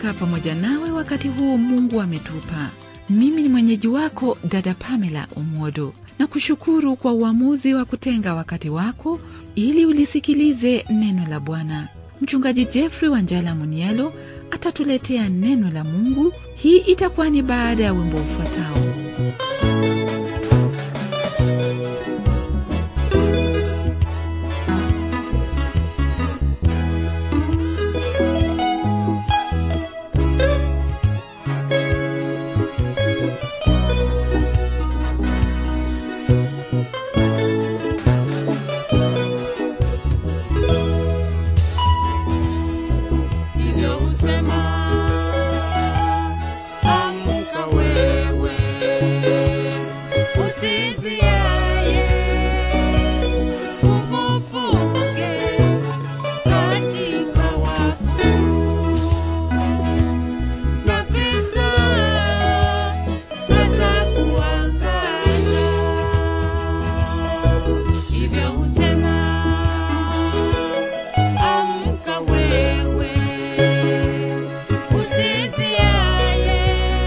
kukaa pamoja nawe wakati huu Mungu ametupa. Mimi ni mwenyeji wako dada Pamela Umodo, na kushukuru kwa uamuzi wa kutenga wakati wako ili ulisikilize neno la Bwana. Mchungaji Jeffrey Wanjala Munielo atatuletea neno la Mungu. Hii itakuwa ni baada ya wimbo ufuatao. Hivyo husema, amka wewe, usinziaye, ufufuke katika wafu, na Kristo atakuangaza. Hivyo husema, amka wewe, usinziaye,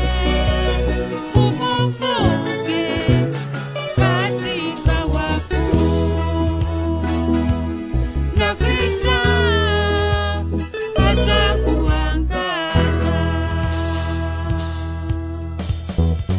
ufufuke katika wafu, na Kristo atakuangaza.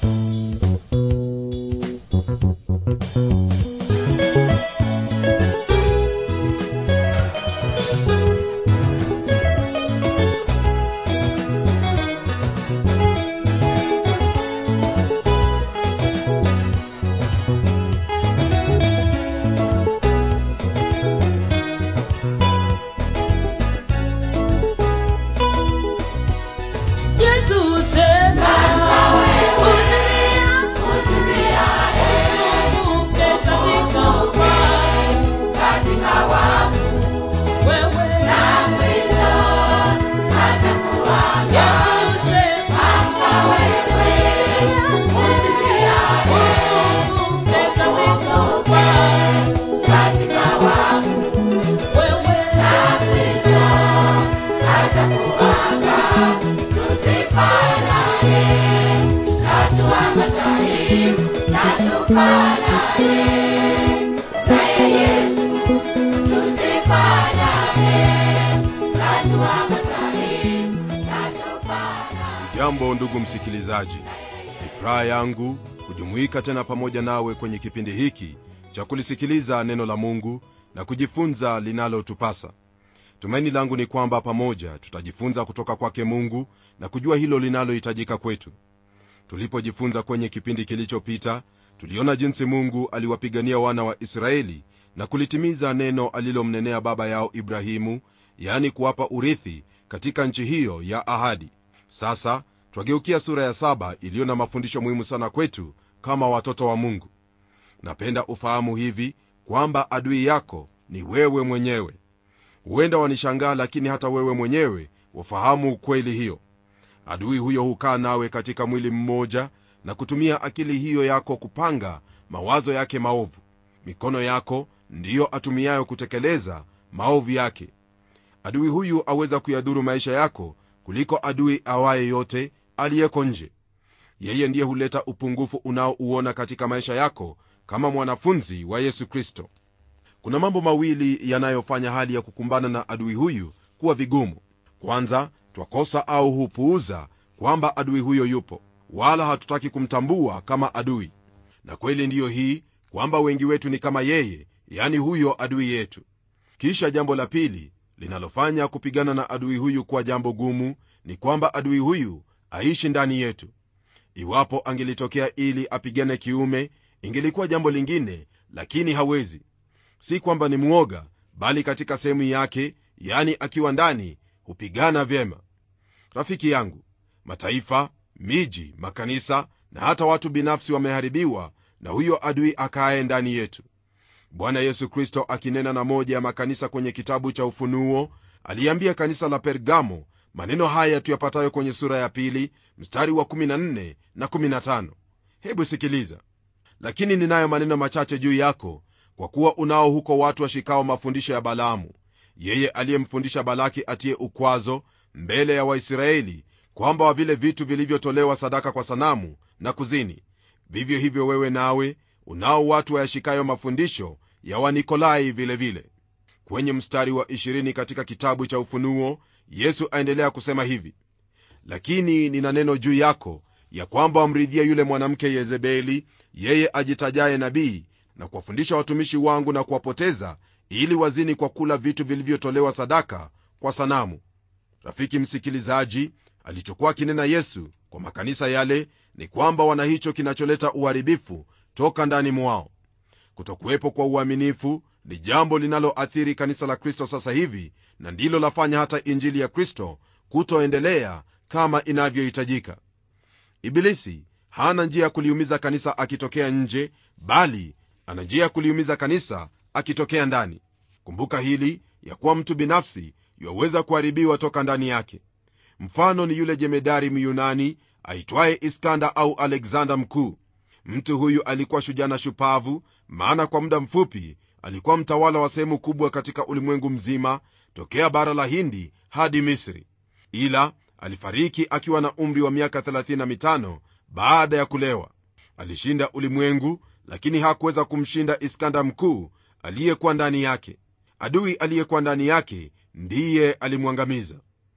Yesu sema, usilia, ufufuke katika wafu, wewe Yesu sema, ufufuke katika wafu, wewe Jambo ndugu msikilizaji, ni furaha yangu kujumuika tena pamoja nawe kwenye kipindi hiki cha kulisikiliza neno la Mungu na kujifunza linalotupasa. Tumaini langu ni kwamba pamoja tutajifunza kutoka kwake Mungu na kujua hilo linalohitajika kwetu. Tulipojifunza kwenye kipindi kilichopita, tuliona jinsi Mungu aliwapigania wana wa Israeli na kulitimiza neno alilomnenea baba yao Ibrahimu, yaani kuwapa urithi katika nchi hiyo ya ahadi. Sasa twageukia sura ya saba iliyo na mafundisho muhimu sana kwetu kama watoto wa Mungu. Napenda ufahamu hivi kwamba adui yako ni wewe mwenyewe. Huenda wanishangaa, lakini hata wewe mwenyewe wafahamu ukweli hiyo. Adui huyo hukaa nawe katika mwili mmoja na kutumia akili hiyo yako kupanga mawazo yake maovu. Mikono yako ndiyo atumiayo kutekeleza maovu yake. Adui huyu aweza kuyadhuru maisha yako kuliko adui awaye yote aliyeko nje. Yeye ndiye huleta upungufu unaouona katika maisha yako kama mwanafunzi wa Yesu Kristo. Kuna mambo mawili yanayofanya hali ya kukumbana na adui huyu kuwa vigumu. Kwanza, twakosa au hupuuza kwamba adui huyo yupo, wala hatutaki kumtambua kama adui. Na kweli ndiyo hii kwamba wengi wetu ni kama yeye, yani huyo adui yetu. Kisha jambo la pili linalofanya kupigana na adui huyu kuwa jambo gumu ni kwamba adui huyu aishi ndani yetu. Iwapo angelitokea ili apigane kiume, ingelikuwa jambo lingine, lakini hawezi. Si kwamba ni mwoga, bali katika sehemu yake, yani akiwa ndani, hupigana vyema. Rafiki yangu, mataifa, miji, makanisa na hata watu binafsi wameharibiwa na huyo adui akaaye ndani yetu. Bwana Yesu Kristo akinena na moja ya makanisa kwenye kitabu cha Ufunuo aliambia kanisa la Pergamo maneno haya tuyapatayo kwenye sura ya pili mstari wa 14 na 15. Hebu sikiliza: lakini ninayo maneno machache juu yako, kwa kuwa unao huko watu washikao mafundisho ya Balaamu, yeye aliyemfundisha Balaki atie ukwazo, mbele ya waisraeli kwamba wa vile vitu vilivyotolewa sadaka kwa sanamu na kuzini vivyo hivyo wewe nawe unao watu wayashikayo mafundisho ya wanikolai vilevile vile. kwenye mstari wa 20 katika kitabu cha ufunuo yesu aendelea kusema hivi lakini nina neno juu yako ya kwamba wamridhia yule mwanamke yezebeli yeye ajitajaye nabii na kuwafundisha watumishi wangu na kuwapoteza ili wazini kwa kula vitu vilivyotolewa sadaka kwa sanamu rafiki msikilizaji alichokuwa akinena yesu kwa makanisa yale ni kwamba wana hicho kinacholeta uharibifu toka ndani mwao kutokuwepo kwa uaminifu ni jambo linaloathiri kanisa la kristo sasa hivi na ndilo lafanya hata injili ya kristo kutoendelea kama inavyohitajika ibilisi hana njia ya kuliumiza kanisa akitokea nje bali ana njia ya kuliumiza kanisa akitokea ndani kumbuka hili ya kuwa mtu binafsi yaweza kuharibiwa toka ndani yake mfano ni yule jemedari myunani aitwaye iskanda au alexander mkuu mtu huyu alikuwa shujana shupavu maana kwa muda mfupi alikuwa mtawala wa sehemu kubwa katika ulimwengu mzima tokea bara la hindi hadi misri ila alifariki akiwa na umri wa miaka 35 baada ya kulewa alishinda ulimwengu lakini hakuweza kumshinda iskanda mkuu aliyekuwa ndani yake adui aliyekuwa ndani yake ndiye alimwangamiza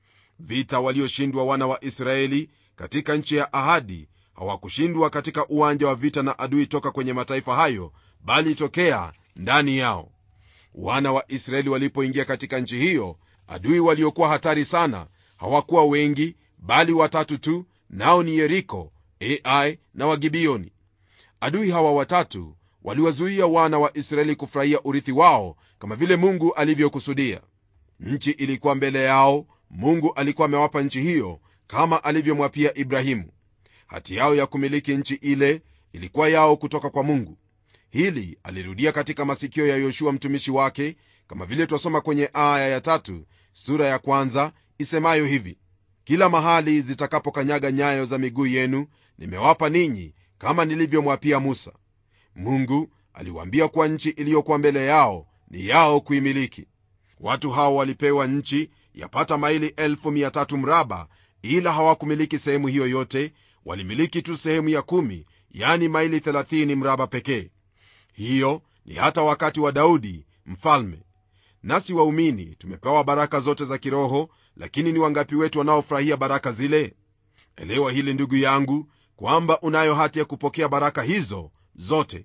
vita walioshindwa wana wa israeli katika nchi ya ahadi hawakushindwa katika uwanja wa vita na adui toka kwenye mataifa hayo bali tokea ndani yao wana wa israeli walipoingia katika nchi hiyo adui waliokuwa hatari sana hawakuwa wengi bali watatu tu nao ni yeriko ai na wagibioni adui hawa watatu waliwazuia wana wa israeli kufurahia urithi wao kama vile mungu alivyokusudia nchi ilikuwa mbele yao mungu alikuwa amewapa nchi hiyo kama alivyomwapia ibrahimu hati yao ya kumiliki nchi ile ilikuwa yao kutoka kwa mungu hili alirudia katika masikio ya yoshua mtumishi wake kama vile twasoma kwenye aya ya tatu sura ya kwanza isemayo hivi kila mahali zitakapokanyaga nyayo za miguu yenu nimewapa ninyi kama nilivyomwapia musa mungu aliwaambia kuwa nchi iliyokuwa mbele yao ni yao kuimiliki watu hao walipewa nchi yapata maili 13 mraba ila hawakumiliki sehemu hiyo yote walimiliki tu sehemu ya kumi yani maili 30 mraba pekee hiyo ni hata wakati wa daudi mfalme nasi waumini tumepewa baraka zote za kiroho lakini ni wangapi wetu wanaofurahia baraka zile elewa hili ndugu yangu kwamba unayo hati ya kupokea baraka hizo zote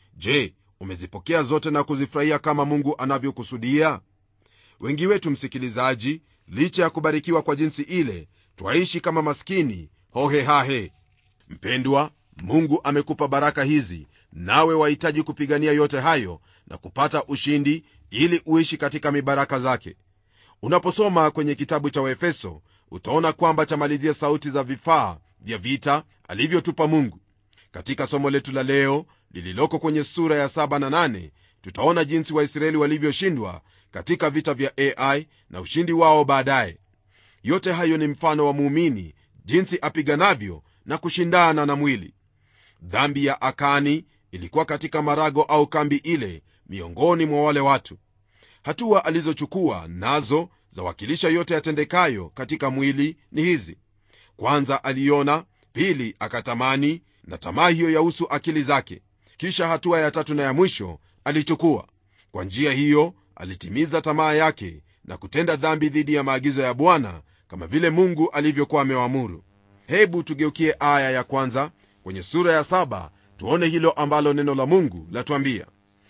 je umezipokea zote na kuzifurahia kama mungu anavyokusudia wengi wetu msikilizaji licha ya kubarikiwa kwa jinsi ile twaishi kama maskini hohehahe mpendwa mungu amekupa baraka hizi nawe wahitaji kupigania yote hayo na kupata ushindi ili uishi katika mibaraka zake unaposoma kwenye kitabu cha waefeso utaona kwamba chamalizia sauti za vifaa vya vita alivyotupa mungu katika somo letu la leo lililoko kwenye sura ya 7 na 8 tutaona jinsi waisraeli walivyoshindwa katika vita vya ai na ushindi wao baadaye yote hayo ni mfano wa muumini jinsi apiganavyo na kushindana na mwili dhambi ya akani ilikuwa katika marago au kambi ile miongoni mwa wale watu hatua alizochukua nazo zawakilisha yote yatendekayo katika mwili ni hizi kwanza aliona pili akatamani na tamaa hiyo yahusu akili zake kisha hatua ya tatu na ya mwisho alichukua kwa njia hiyo alitimiza tamaa yake na kutenda dhambi dhidi ya maagizo ya bwana kama vile mungu alivyokuwa amewaamuru hebu tugeukie aya ya kwanza kwenye sura ya saba tuone hilo ambalo neno la mungu latwambia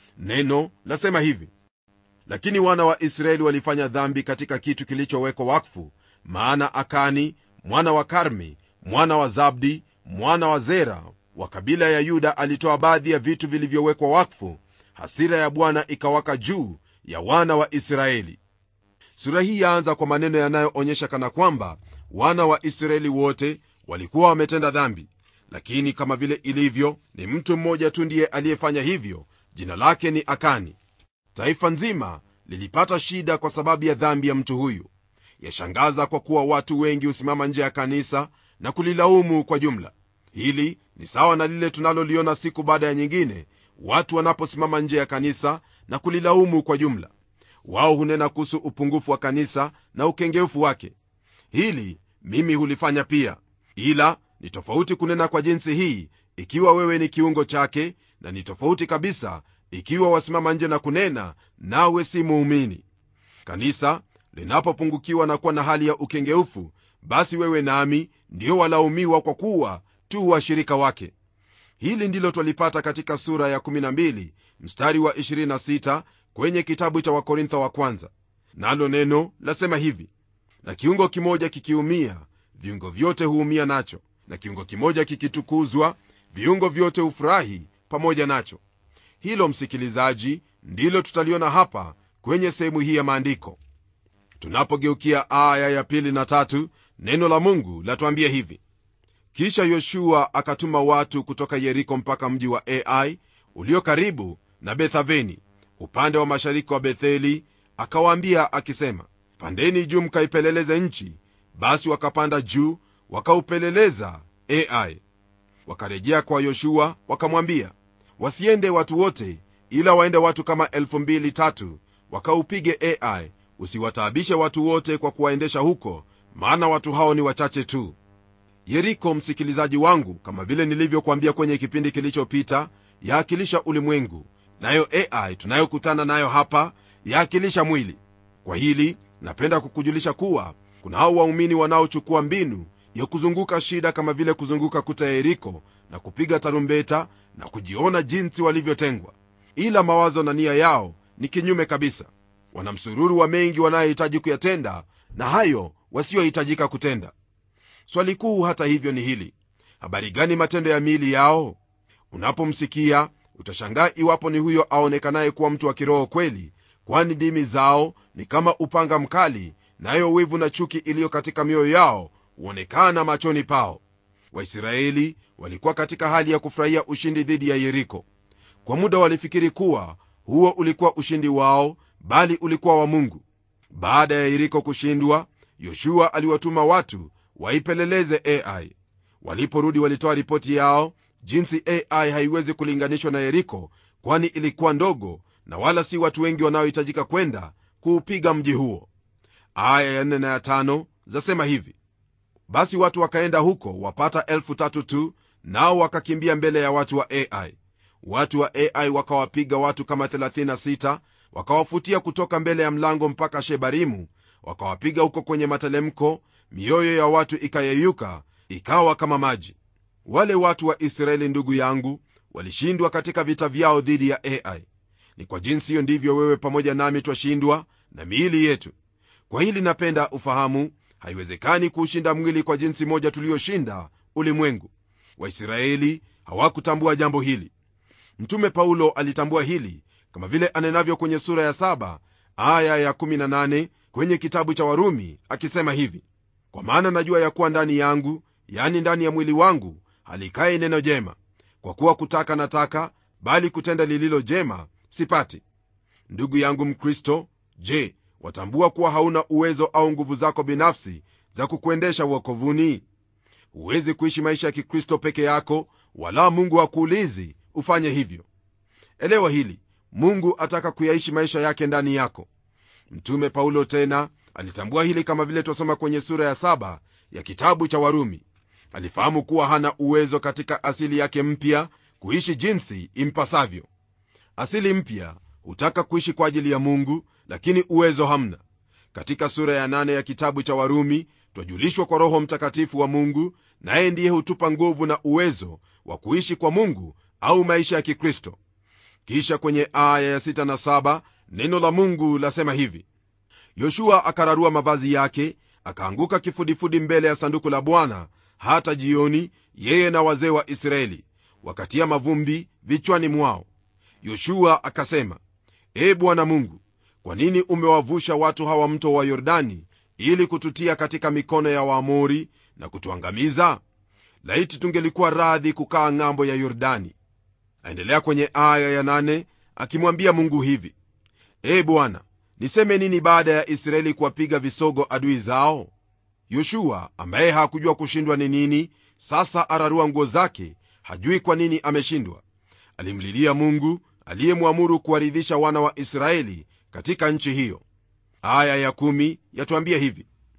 neno lasema hivi lakini wana wa israeli walifanya dhambi katika kitu kilichowekwa wakfu maana akani mwana wa karmi mwana wa zabdi mwana wa zera wa kabila ya yuda alitoa baadhi ya vitu vilivyowekwa wakfu hasira ya bwana ikawaka juu ya wana wa israeli sura hii yaanza kwa maneno yanayoonyesha kana kwamba wana wa israeli wote walikuwa wametenda dhambi lakini kama vile ilivyo ni mtu mmoja tu ndiye aliyefanya hivyo jina lake ni akani taifa nzima lilipata shida kwa sababu ya dhambi ya mtu huyu yashangaza kwa kuwa watu wengi husimama nje ya kanisa na kulilaumu kwa jumla hili ni sawa na lile tunaloliona siku baada ya nyingine watu wanaposimama nje ya kanisa na kulilaumu kwa jumla wao hunena kuhusu upungufu wa kanisa na ukengeufu wake hili mimi hulifanya pia ila ni tofauti kunena kwa jinsi hii ikiwa wewe ni kiungo chake na ni tofauti kabisa ikiwa wasimama nje na kunena nawe si muumini kanisa linapopungukiwa na kuwa na hali ya ukengeufu basi wewe nami ndio walaumiwa kwa kuwa tu washirika wake hili ndilo twalipata katika sura ya 12 mstari wa 26 kwenye kitabu cha wakorintho wa kwanza nalo neno lasema hivi na kiungo kimoja kikiumia viungo vyote huumia nacho na kiungo kimoja kikitukuzwa viungo vyote hufurahi pamoja nacho hilo msikilizaji ndilo tutaliona hapa kwenye sehemu hii ya maandiko tunapogeukia aya ya pili na tatu neno la mungu latuambia hivi kisha yoshua akatuma watu kutoka yeriko mpaka mji wa ai ulio karibu na bethaveni upande wa mashariki wa betheli akawaambia akisema pandeni juu mkaipeleleze nchi basi wakapanda juu wakaupeleleza ai wakarejea kwa yoshua wakamwambia wasiende watu wote ila waende watu kama elfu mbili tatu wakaupige ai usiwataabishe watu wote kwa kuwaendesha huko maana watu hao ni wachache tu yeriko msikilizaji wangu kama vile nilivyokuambia kwenye kipindi kilichopita yaakilisha ulimwengu nayo ai tunayokutana nayo hapa yaakilisha mwili kwa hili napenda kukujulisha kuwa kuna hao waumini wanaochukua mbinu ya kuzunguka shida kama vile kuzunguka kuta ya yeriko na kupiga tarumbeta na kujiona jinsi walivyotengwa ila mawazo na nia yao ni kinyume kabisa wana msururu wa mengi wanayohitaji kuyatenda na hayo wasiohitajika kutenda swali kuu hata hivyo ni hili habari gani matendo ya miili yao unapomsikia utashangaa iwapo ni huyo aonekanaye kuwa mtu wa kiroho kweli kwani ndimi zao ni kama upanga mkali nayo wivu na chuki iliyo katika mioyo yao huonekana machoni pao waisraeli walikuwa katika hali ya kufurahia ushindi dhidi ya yeriko kwa muda walifikiri kuwa huo ulikuwa ushindi wao bali ulikuwa wa mungu baada ya yeriko kushindwa yoshua aliwatuma watu waipeleleze ai waliporudi walitoa ripoti yao jinsi ai haiwezi kulinganishwa na yeriko kwani ilikuwa ndogo na wala si watu wengi wanaohitajika kwenda kuupiga mji huo aya ya nne na ya tano zasema hivi basi watu wakaenda huko wapata elfu tatu tu nao wakakimbia mbele ya watu wa ai watu wa ai wakawapiga watu kama 36 wakawafutia kutoka mbele ya mlango mpaka shebarimu wakawapiga huko kwenye matelemko mioyo ya watu ikayeyuka ikawa kama maji wale watu wa israeli ndugu yangu walishindwa katika vita vyao dhidi ya ai ni kwa jinsi hiyo ndivyo wewe pamoja nami twashindwa na miili yetu kwa hili napenda ufahamu haiwezekani kuushinda mwili kwa jinsi moja tuliyoshinda ulimwengu waisraeli hawakutambua jambo hili mtume paulo alitambua hili kama vile anenavyo kwenye sura ya 7 aya ya 18 kwenye kitabu cha warumi akisema hivi kwa maana najua ya kuwa ndani yangu yani ndani ya mwili wangu halikai neno jema kwa kuwa kutaka nataka bali kutenda lililo jema sipati ndugu yangu mkristo je watambua kuwa hauna uwezo au nguvu zako binafsi za kukuendesha uokovuni huwezi kuishi maisha ya kikristo peke yako wala mungu hakuulizi ufanye hivyo elewa hili mungu ataka kuyaishi maisha yake ndani yako mtume paulo tena alitambua hili kama vile twasoma kwenye sura ya saba ya kitabu cha warumi alifahamu kuwa hana uwezo katika asili yake mpya kuishi jinsi impasavyo asili mpya hutaka kuishi kwa ajili ya mungu lakini uwezo hamna katika sura ya nane ya kitabu cha warumi twajulishwa kwa roho mtakatifu wa mungu naye ndiye hutupa nguvu na uwezo wa kuishi kwa mungu au maisha ya kikristo kisha kwenye aya ya sita na saba neno la mungu lasema hivi yoshua akararua mavazi yake akaanguka kifudifudi mbele ya sanduku la bwana hata jioni yeye na wazee wa israeli wakatia mavumbi vichwani mwao yoshua akasema ee bwana mungu kwa nini umewavusha watu hawa mto wa yordani ili kututia katika mikono ya waamori na kutuangamiza laiti tungelikuwa radhi kukaa ng'ambo ya yordani aendelea kwenye aya ya nane akimwambia mungu hivi ee bwana niseme nini baada ya israeli kuwapiga visogo adui zao yoshua ambaye hakujua kushindwa ni nini sasa ararua nguo zake hajui kwa nini ameshindwa alimlilia mungu aliyemwamuru kuwaridhisha wana wa israeli katika nchi hiyo aya ya kumi yatuambia hivi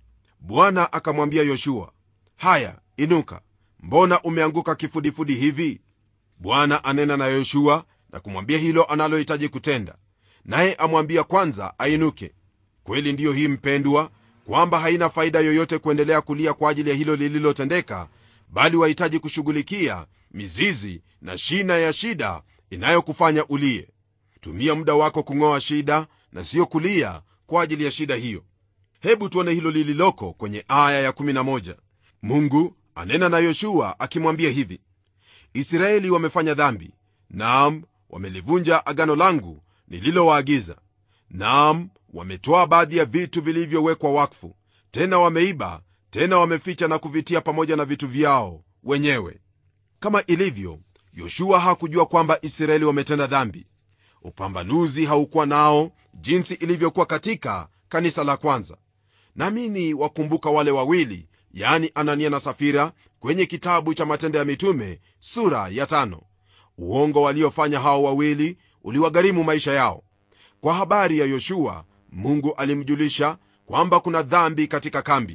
bwana akamwambia yoshua haya inuka mbona umeanguka kifudifudi hivi bwana anena na yoshua na kumwambia hilo analohitaji kutenda naye amwambia kwanza ainuke kweli ndiyo hii mpendwa kwamba haina faida yoyote kuendelea kulia kwa ajili ya hilo lililotendeka bali wahitaji kushughulikia mizizi na shina ya shida inayokufanya ulie tumia muda wako kung'oa shida na siyo kulia kwa ajili ya shida hiyo hebu tuone hilo lililoko kwenye aya ya11 mungu anena na yoshua akimwambia hivi israeli wamefanya dhambi naam wamelivunja agano langu nililowaagiza naam wametoa baadhi ya vitu vilivyowekwa wakfu tena wameiba tena wameficha na kuvitia pamoja na vitu vyao wenyewe kama ilivyo yoshua hakujua kwamba israeli wametenda dhambi upambanuzi haukuwa nao jinsi ilivyokuwa katika kanisa la kwanza namini wakumbuka wale wawili yani anania na safira kwenye kitabu cha matendo ya mitume sura ya tano uongo waliofanya hao wawili uliwagharimu maisha yao kwa habari ya yoshua mungu alimjulisha kwamba kuna dhambi katika kambi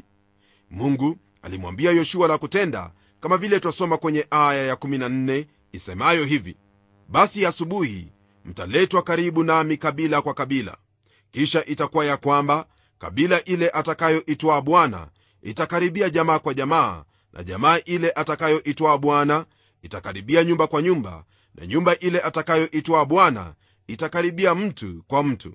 mungu alimwambia yoshua la kutenda kama vile twasoma kwenye aya ya14 isemayo hivi basi asubuhi mtaletwa karibu nami kabila kwa kabila kisha itakuwa ya kwamba kabila ile atakayoitwaa bwana itakaribia jamaa kwa jamaa na jamaa ile atakayoitwaa bwana itakaribia nyumba kwa nyumba na nyumba ile atakayoitwaa bwana itakaribia mtu kwa mtu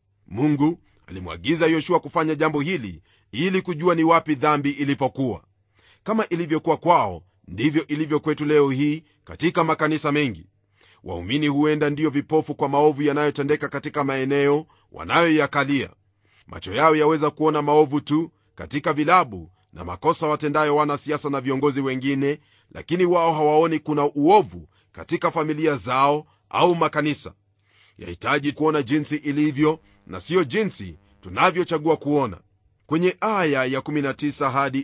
mungu alimwagiza yoshua kufanya jambo hili ili kujua ni wapi dhambi ilipokuwa kama ilivyokuwa kwao ndivyo ilivyo kwetu leo hii katika makanisa mengi waumini huenda ndiyo vipofu kwa maovu yanayotendeka katika maeneo wanayoyakalia macho yao yaweza kuona maovu tu katika vilabu na makosa watendayo wanasiasa na viongozi wengine lakini wao hawaoni kuna uovu katika familia zao au makanisa yahitaji kuona jinsi ilivyo na siyo jinsi tunavyochagua kuona kwenye aya ya 19 hadi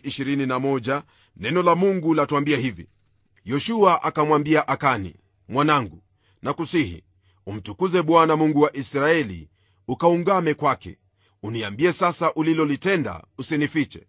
21 neno la mungu latuambia hivi yoshua akamwambia akani mwanangu nakusihi umtukuze bwana mungu wa israeli ukaungame kwake uniambie sasa ulilolitenda usinifiche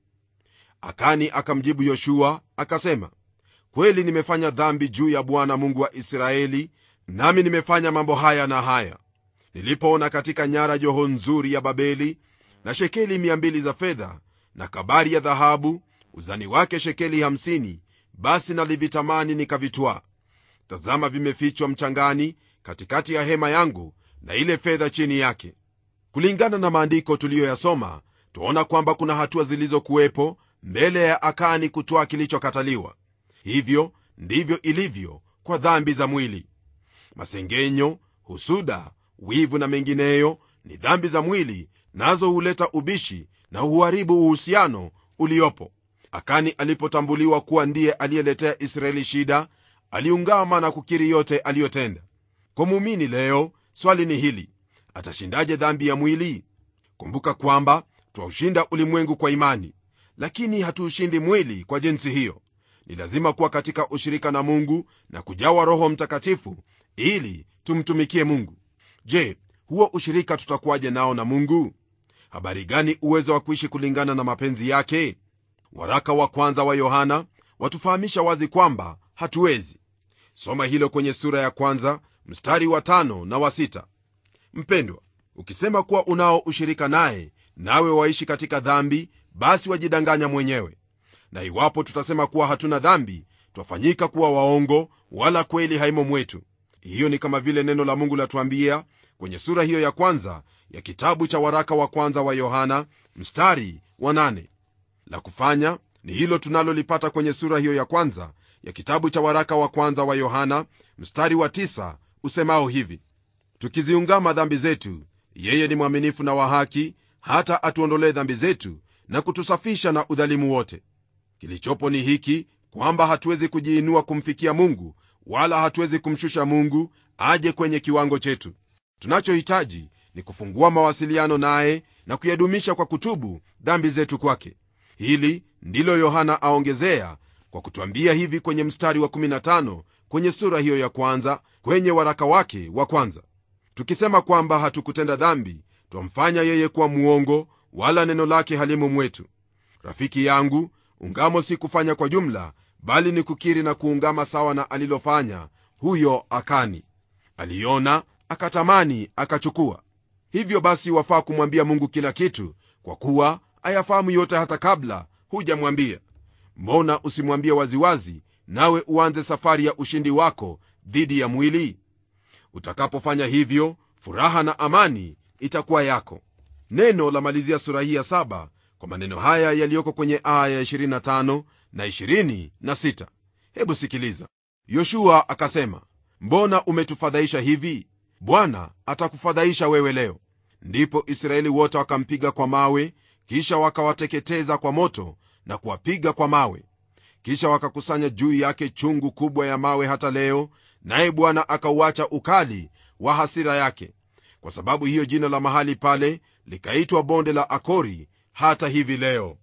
akani akamjibu yoshua akasema kweli nimefanya dhambi juu ya bwana mungu wa israeli nami nimefanya mambo haya na haya nilipoona katika nyara joho nzuri ya babeli na shekeli mia mbili za fedha na kabari ya dhahabu uzani wake shekeli hamsini basi nalivitamani nikavitwaa tazama vimefichwa mchangani katikati ya hema yangu na ile fedha chini yake kulingana na maandiko tuliyoyasoma twaona kwamba kuna hatua zilizokuwepo mbele ya akani kutwaa kilichokataliwa hivyo ndivyo ilivyo kwa dhambi za mwili masengenyo husuda wivu na mengineyo ni dhambi za mwili nazo huleta ubishi na huharibu uhusiano uliopo akani alipotambuliwa kuwa ndiye aliyeletea israeli shida aliungama na kukiri yote aliyotenda kwa muumini leo swali ni hili atashindaje dhambi ya mwili kumbuka kwamba twaushinda ulimwengu kwa imani lakini hatuushindi mwili kwa jinsi hiyo ni lazima kuwa katika ushirika na mungu na kujawa roho mtakatifu ili tumtumikie mungu je huo ushirika tutakuwaje nao na mungu habari gani uwezo wa kuishi kulingana na mapenzi yake waraka wa kwanza wa yohana watufahamisha wazi kwamba hatuwezi soma hilo kwenye sura ya kwanza mstari wa tano na wa sita mpendwa ukisema kuwa unao ushirika naye nawe waishi katika dhambi basi wajidanganya mwenyewe na iwapo tutasema kuwa hatuna dhambi twafanyika kuwa waongo wala kweli haimo mwetu hiyo ni kama vile neno la mungu latuambia kwenye sura hiyo ya kwanza ya kitabu cha waraka wa kwanza wa yohana mstari wa nane la kufanya ni hilo tunalolipata kwenye sura hiyo ya kwanza ya kitabu cha waraka wa kwanza wa yohana mstari wa tisa usemao hivi tukiziungama dhambi zetu yeye ni mwaminifu na wa haki hata atuondolee dhambi zetu na kutusafisha na udhalimu wote kilichopo ni hiki kwamba hatuwezi kujiinua kumfikia mungu wala hatuwezi kumshusha mungu aje kwenye kiwango chetu tunachohitaji ni kufungua mawasiliano naye na kuyadumisha kwa kutubu dhambi zetu kwake hili ndilo yohana aongezea kwa kutwambia hivi kwenye mstari wa 15 kwenye sura hiyo ya kwanza kwenye waraka wake wa kwanza tukisema kwamba hatukutenda dhambi twamfanya yeye kuwa muongo wala neno lake halimo mwetu rafiki yangu ungamo si kufanya kwa jumla bali ni kukiri na kuungama sawa na alilofanya huyo akani aliona akatamani akachukua hivyo basi wafaa kumwambia mungu kila kitu kwa kuwa ayafahamu yote hata kabla hujamwambia mbona usimwambie waziwazi nawe uanze safari ya ushindi wako dhidi ya mwili utakapofanya hivyo furaha na amani itakuwa yako neno la malizia sura hii ya saba kwa maneno haya yaliyoko kwenye aya ya 25 na 26 hebu sikiliza yoshua akasema mbona umetufadhaisha hivi bwana atakufadhaisha wewe leo ndipo israeli wote wakampiga kwa mawe kisha wakawateketeza kwa moto na kuwapiga kwa mawe kisha wakakusanya juu yake chungu kubwa ya mawe hata leo naye bwana akauacha ukali wa hasira yake kwa sababu hiyo jina la mahali pale likaitwa bonde la akori hata hivi leo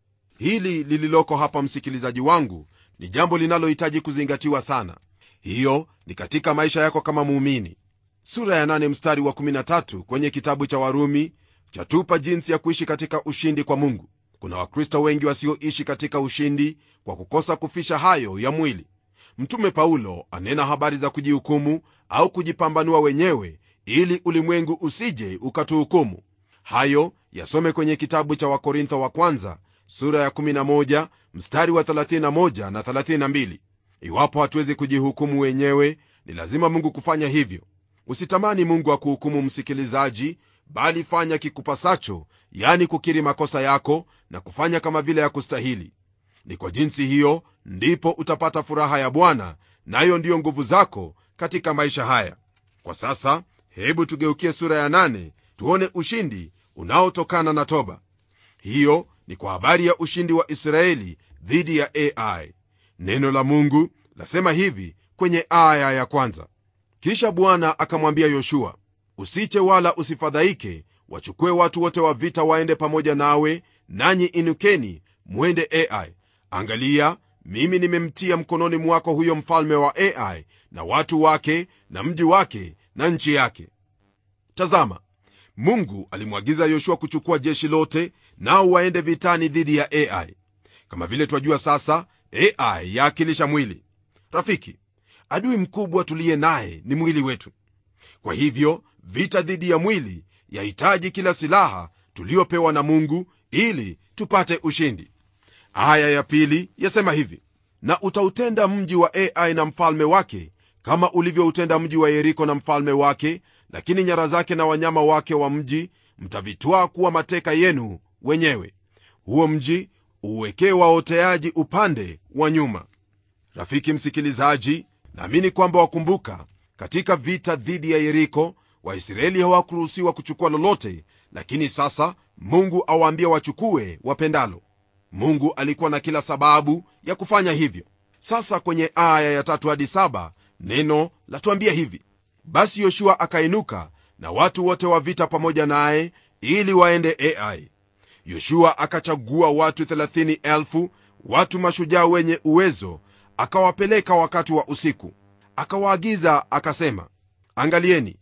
hili lililoko hapa msikilizaji wangu ni jambo linalohitaji kuzingatiwa sana hiyo ni katika maisha yako kama muumini sura ya 8 mstari wa 13 kwenye kitabu cha warumi chatupa jinsi ya kuishi katika ushindi kwa mungu kuna wakristo wengi wasioishi katika ushindi kwa kukosa kufisha hayo ya mwili mtume paulo anena habari za kujihukumu au kujipambanua wenyewe ili ulimwengu usije ukatuhukumu hayo yasome kwenye kitabu cha wakorintho wa kwanza sura ya 11 mstari wa 31 na 32 iwapo hatuwezi kujihukumu wenyewe ni lazima mungu kufanya hivyo usitamani mungu akuhukumu msikilizaji bali fanya kikupasacho yani kukiri makosa yako na kufanya kama vile ya kustahili ni kwa jinsi hiyo ndipo utapata furaha ya bwana nayo ndiyo nguvu zako katika maisha haya kwa sasa hebu tugeukie sura ya nane tuone ushindi unaotokana na toba hiyo ni kwa habari ya ushindi wa israeli dhidi ya ai neno la mungu lasema hivi kwenye aya ya kwanza kisha bwana akamwambia yoshua usiche wala usifadhaike wachukue watu wote wa vita waende pamoja nawe nanyi inukeni mwende ai angalia mimi nimemtia mkononi mwako huyo mfalme wa ai na watu wake na mji wake na nchi yake tazama mungu alimwagiza yoshua kuchukua jeshi lote nao waende vitani dhidi ya ai kama vile twajua sasa ai yaakilisha mwili rafiki adui mkubwa tuliye naye ni mwili wetu kwa hivyo vita dhidi ya mwili yahitaji kila silaha tuliyopewa na mungu ili tupate ushindi aya ya pili yasema hivi na utautenda mji wa ai na mfalme wake kama ulivyoutenda mji wa yeriko na mfalme wake lakini nyara zake na wanyama wake wa mji mtavitwaa kuwa mateka yenu wenyewe huo mji uwekee waoteaji upande wa nyuma rafiki msikilizaji naamini kwamba wakumbuka katika vita dhidi ya yeriko waisraeli hawakuruhusiwa kuchukua lolote lakini sasa mungu awaambia wachukue wapendalo mungu alikuwa na kila sababu ya kufanya hivyo sasa kwenye aya ya tatu hadi saba neno latuambia hivi basi yoshua akainuka na watu wote wa vita pamoja naye ili waende ai yoshua akachagua watu 30,000 watu mashujaa wenye uwezo akawapeleka wakati wa usiku akawaagiza akasema angalieni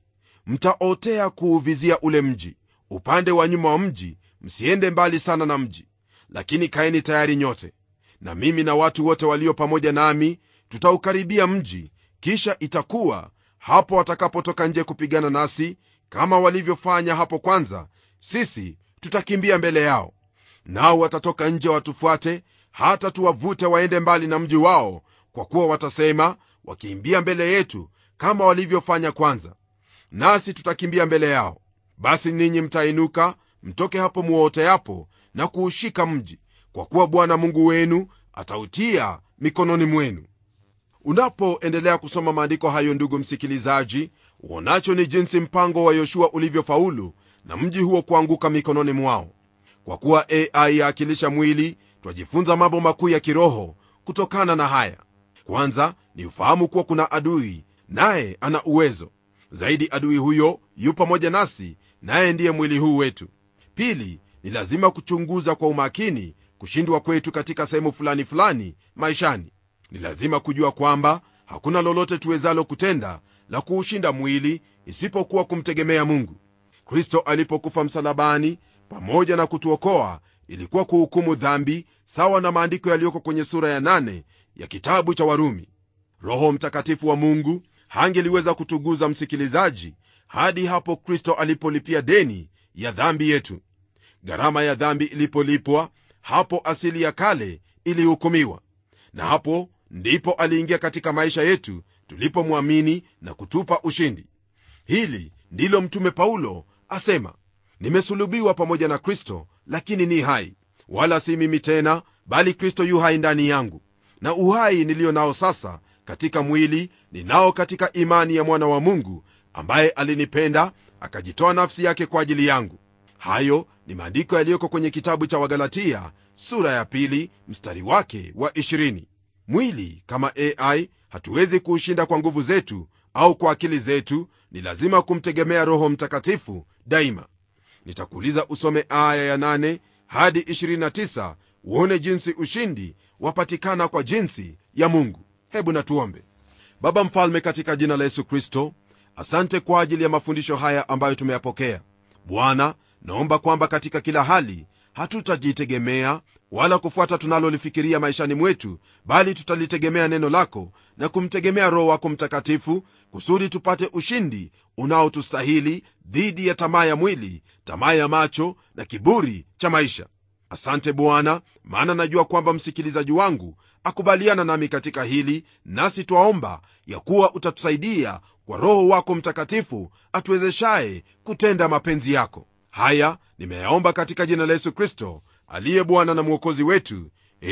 mtaotea kuuvizia ule mji upande wa nyuma wa mji msiende mbali sana na mji lakini kaeni tayari nyote na mimi na watu wote walio pamoja nami tutaukaribia mji kisha itakuwa hapo watakapotoka nje kupigana nasi kama walivyofanya hapo kwanza sisi tutakimbia mbele yao nao watatoka nje watufuate hata tuwavute waende mbali na mji wao kwa kuwa watasema wakiimbia mbele yetu kama walivyofanya kwanza nasi tutakimbia mbele yao basi ninyi mtainuka mtoke hapo muoteapo na kuushika mji kwa kuwa bwana mungu wenu atautia mikononi mwenu unapoendelea kusoma maandiko hayo ndugu msikilizaji uonacho ni jinsi mpango wa yoshua ulivyofaulu na mji huo kuanguka mikononi mwao kwa kuwa ai yaakilisha mwili twajifunza mambo makuu ya kiroho kutokana na haya kwanza ni ufahamu kuwa kuna adui naye ana uwezo zaidi adui huyo yu pamoja nasi naye ndiye mwili huu wetu pili ni lazima kuchunguza kwa umakini kushindwa kwetu katika sehemu fulani fulani maishani ni lazima kujua kwamba hakuna lolote tuwezalo kutenda la kuushinda mwili isipokuwa kumtegemea mungu kristo alipokufa msalabani pamoja na kutuokoa ilikuwa kuhukumu dhambi sawa na maandiko yaliyoko kwenye sura ya nane ya kitabu cha warumi roho mtakatifu wa mungu hangeliweza kutuguza msikilizaji hadi hapo kristo alipolipia deni ya dhambi yetu gharama ya dhambi ilipolipwa hapo asili ya kale ilihukumiwa na hapo ndipo aliingia katika maisha yetu tulipomwamini na kutupa ushindi hili ndilo mtume paulo asema nimesulubiwa pamoja na kristo lakini ni hai wala si mimi tena bali kristo yu hai ndani yangu na uhai niliyo nao sasa katika mwili ninao katika imani ya mwana wa mungu ambaye alinipenda akajitoa nafsi yake kwa ajili yangu hayo ni maandiko yaliyoko kwenye kitabu cha wagalatia sura ya pili mstari wake wa 20 mwili kama ai hatuwezi kuushinda kwa nguvu zetu au kwa akili zetu ni lazima kumtegemea roho mtakatifu daima nitakuuliza usome aya ya 8 hadi 29 uone jinsi ushindi wapatikana kwa jinsi ya mungu hebu natuombe baba mfalme katika jina la yesu kristo asante kwa ajili ya mafundisho haya ambayo tumeyapokea bwana naomba kwamba katika kila hali hatutajitegemea wala kufuata tunalolifikiria maishani mwetu bali tutalitegemea neno lako na kumtegemea roho wako mtakatifu kusudi tupate ushindi unaotustahili dhidi ya tamaa ya mwili tamaa ya macho na kiburi cha maisha asante bwana maana najua kwamba msikilizaji wangu akubaliana nami katika hili nasi twaomba ya kuwa utatusaidia kwa roho wako mtakatifu atuwezeshaye kutenda mapenzi yako haya nimeyaomba katika jina la yesu kristo aliye bwana na mwokozi wetu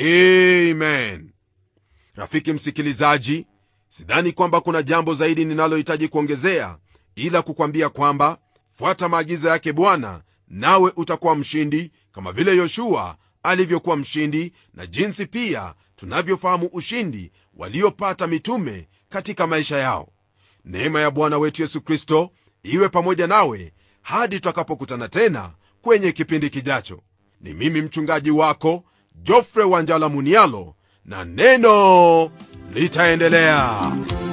amen rafiki msikilizaji sidhani kwamba kuna jambo zaidi ninalohitaji kuongezea ila kukwambia kwamba fuata maagizo yake bwana nawe utakuwa mshindi kama vile yoshua alivyokuwa mshindi na jinsi pia tunavyofahamu ushindi waliopata mitume katika maisha yao neema ya bwana wetu yesu kristo iwe pamoja nawe hadi tutakapokutana tena kwenye kipindi kijacho ni mimi mchungaji wako jofre wanjala munialo na neno litaendelea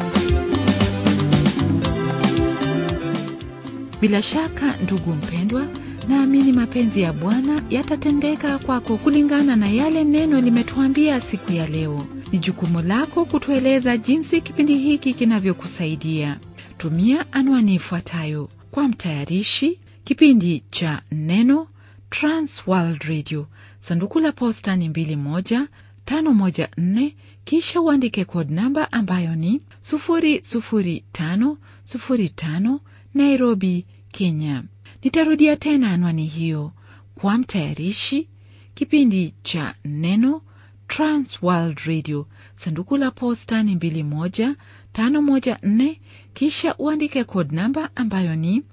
bila shaka ndugu mpendwa naamini mapenzi ya bwana yatatendeka kwako kulingana na yale neno limetuambia siku ya leo ni jukumu lako kutueleza jinsi kipindi hiki kinavyokusaidia tumia anwani ifuatayo kwa mtayarishi kipindi cha neno transworld radio sanduku la posta ni 2154 kisha uandike code namba ambayo ni 00505 nairobi kenya nitarudia tena anwani hiyo kwa mtayarishi kipindi cha neno transworld radio sanduku la posta ni 21514 kisha uandike code namba ambayo ni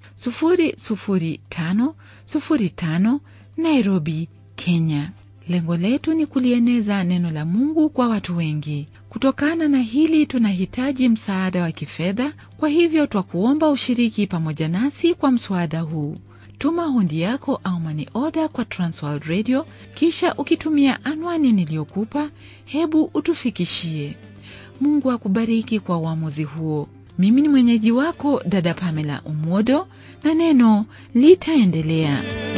00505 nairobi kenya lengo letu ni kulieneza neno la mungu kwa watu wengi kutokana na hili tunahitaji msaada wa kifedha kwa hivyo twakuomba ushiriki pamoja nasi kwa mswada huu tuma hundi yako au mani oda kwa transworld radio kisha ukitumia anwani niliyokupa hebu utufikishie mungu akubariki kwa uamuzi huo mimi ni mwenyeji wako dada pamela umodo na neno litaendelea